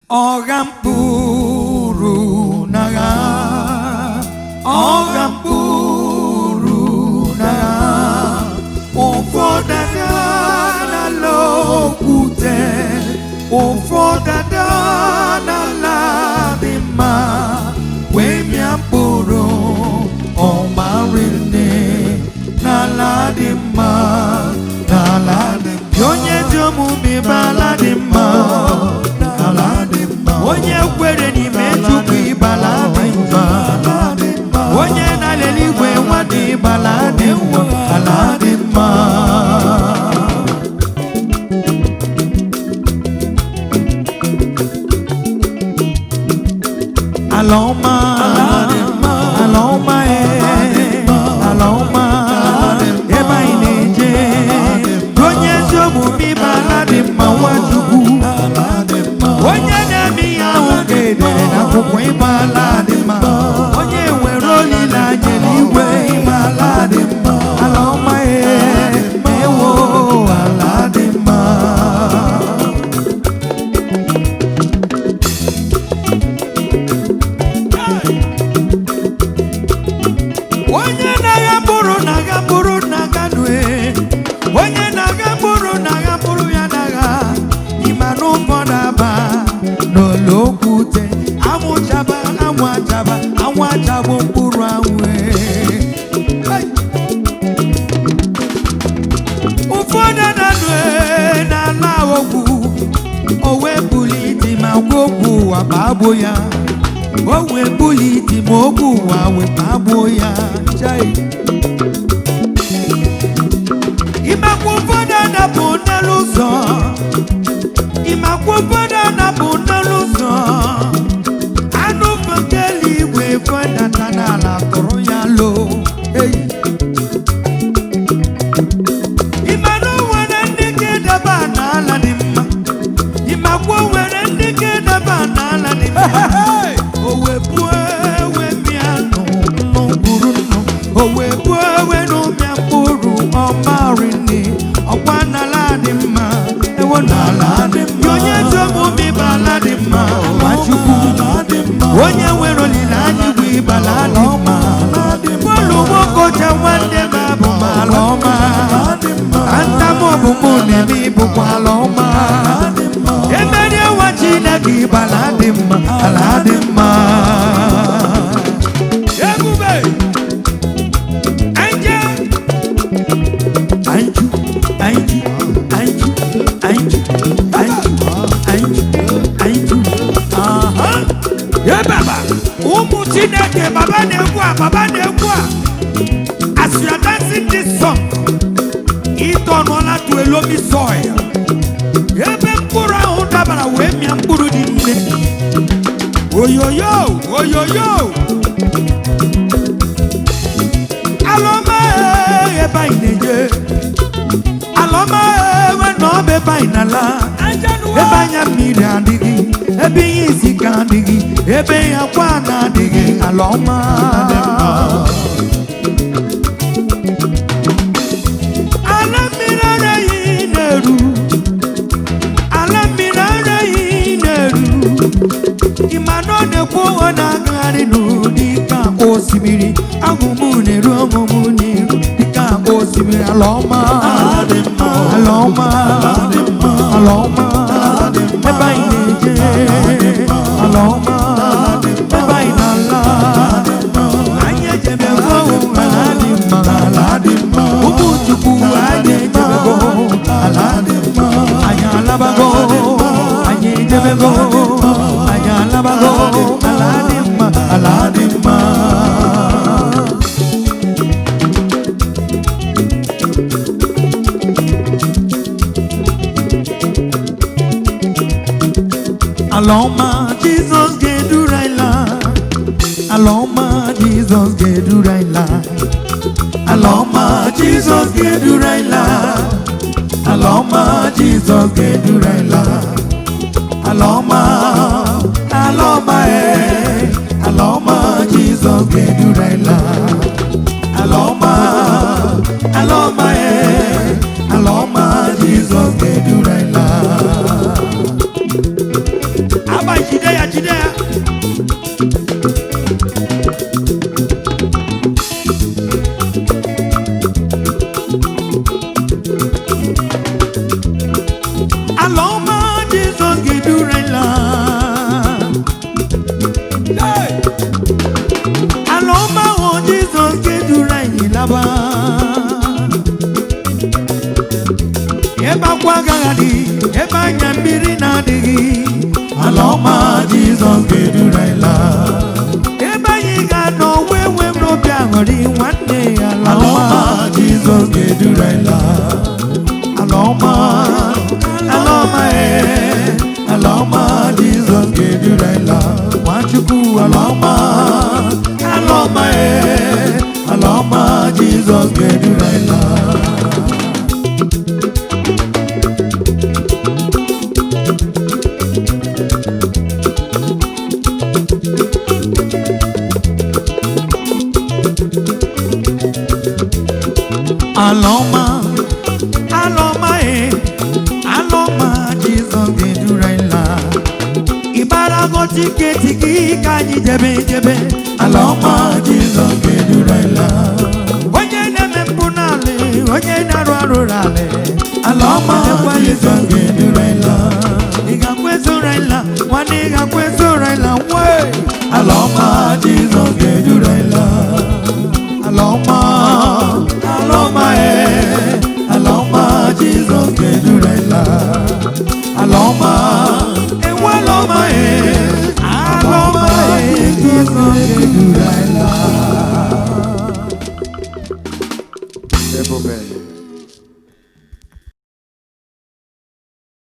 ọgha mkpụrụ n'agha ọgha mkpụrụ n'agha ụfọdụ ada n'ala okwute ụfọdụ ada n'ala dị mma wee mịa mkpụrụ ọma rinne n'ala dị mma n'ala dị mma onye dị omume bụ ala dị mma n'ala dị mma onye kwere n'ime chukwu ịbala dị mma onye na-alele igwe nwa dị ịbala dị mma ala dị mma ala ọma ala ọma ee ala ọma ebe anyị na-eje onye ezi omume ịba ala dị mma nwa chukwu onye na-eme ihe ahụ ga-edere n'akwụkwọ ịba ala dị mma onye nwere olileanya n'igwe ịba ala dị mma ala ọma ee ewo ala dị mma onye na-agha mkpụrụ na-agha mkpụrụ na-agha nue onye na-agha mkpụrụ na-agha mkpụrụ ya na-agha ịma na ụfọdụ aba n'ụlọ okwute anwụ chaba anwụ achaba anwụ achabụ mkpụrụ anwụ ee. Hey! ụfọdụ na-anụ ee n'ala ogwu o wee bulite ma gwa okwu ụwa ma agbo ya o wee bulite ma okwu ụwa wee ma agbo ya Chai! ịmakwa ụfọdụ anapụ n'elu ụzọ ịmakwa ụfọdụ anapụ n'elu ụzọ anụ nke eluigwe fọdata n'ala tụrụ ya loo Hey! ịmanụ nwere ndị ga-edeba n'ala dị mma ịmakwa nwere ndị ga-edeba n'ala dị mma o wepụo ewe mịa nụ nụ mkpụrụ nụ o wepụo ewe nụ mịa mkpụrụ ọmarị nne ọkwa n'ala dị mma ewo n'ala dị mma onye ezi omume ịba ala dị mma ma chukwu onye nwere olileanya igwe ịbala dị mma bọọlụ nwokocha nwanne m abụ m ala ọma ntam ọbụmụ na-eme ịbụkwa ala ọma emeri nwa chineke ịbala dị mma ala dị mma ebube anje anju anju anju anju anju anju anju aha ye baba ụmụ chineke baba na-egwu a baba na-egwu a as you are dancing this song ịtọnụọla to a loamy soil ebe mkpụrụ ahụ dabara wee mịa mkpụrụ dị nne oyoyo oyoyo alọma ee, ebe anyị na-eje alọma ewe na ọba ebe anyị na-ala ebe anya mmiri adịghị ebe ihe isi ka adịghị ebe ihe akwa na-adịghị ala ọma ala mmiri araghị na-eru ala mmiri araghị na-eru ịma na ọ na-ekwu ọ na-agagharị n'ụdị ka akwa osimiri agụmụ na-eru ọmụmụ n'iru dịka akwa osimiri ala ọma ala ọma ala ọma ebe anyị na-eje ala ọma ebe anyị na-ala anyị ejebego ala dị mma ala dị mma ụmụ chukwu anyị ejebego ala dị mma anyị alabago anyị ejebego anyị alabago ala dị mma ala dị mma ala ọma jizọs ga-eduru anyị laa ala ọma jizọs ga-eduru anyị laa ala ọma jizọs ga-eduru anyị laa ala ọma jizọs ga-eduru anyị laa ala ọma ala ọma ee ala ọma jizọs ga-eduru anyị laa ala ọma ala ọma ee ala ọma jizọs ga-eduru anyị laa ọba jide ya jide ya ala ọma jizọs ga-edurela ala ọma ahụ jizọs ga-eduru anyị laba ebe akwa agaghị adị ebe anya mmiri na-adịghị ala ọma jizọs ga-eduru anyị laa ebe anyị ga-anọ wee nwee m n'obi aṅụrị nwanne ya ala ọma jizọs ga-eduru anyị laa ala ọma ala ọma ee ala ọma jizọs ga-eduru anyị laa nwachukwu ala ọma ala ọma ee ala ọma jizọs ga-eduru anyị laa ala ọma ala ọma ee ala ọma jizọs ga-eduru anyị laa ịbarago tiketi gị ka anyị jebe jebe ala ọma jizọs ga-eduru anyị laa onye na-eme mpụ n'ala onye na-arụ arụ n'ala ala ọma jizọs ga-eduru anyị laa ị ga-akwa ezoro anyị laa nwanne ị ga-akwa ezoro anyị laa nwee ala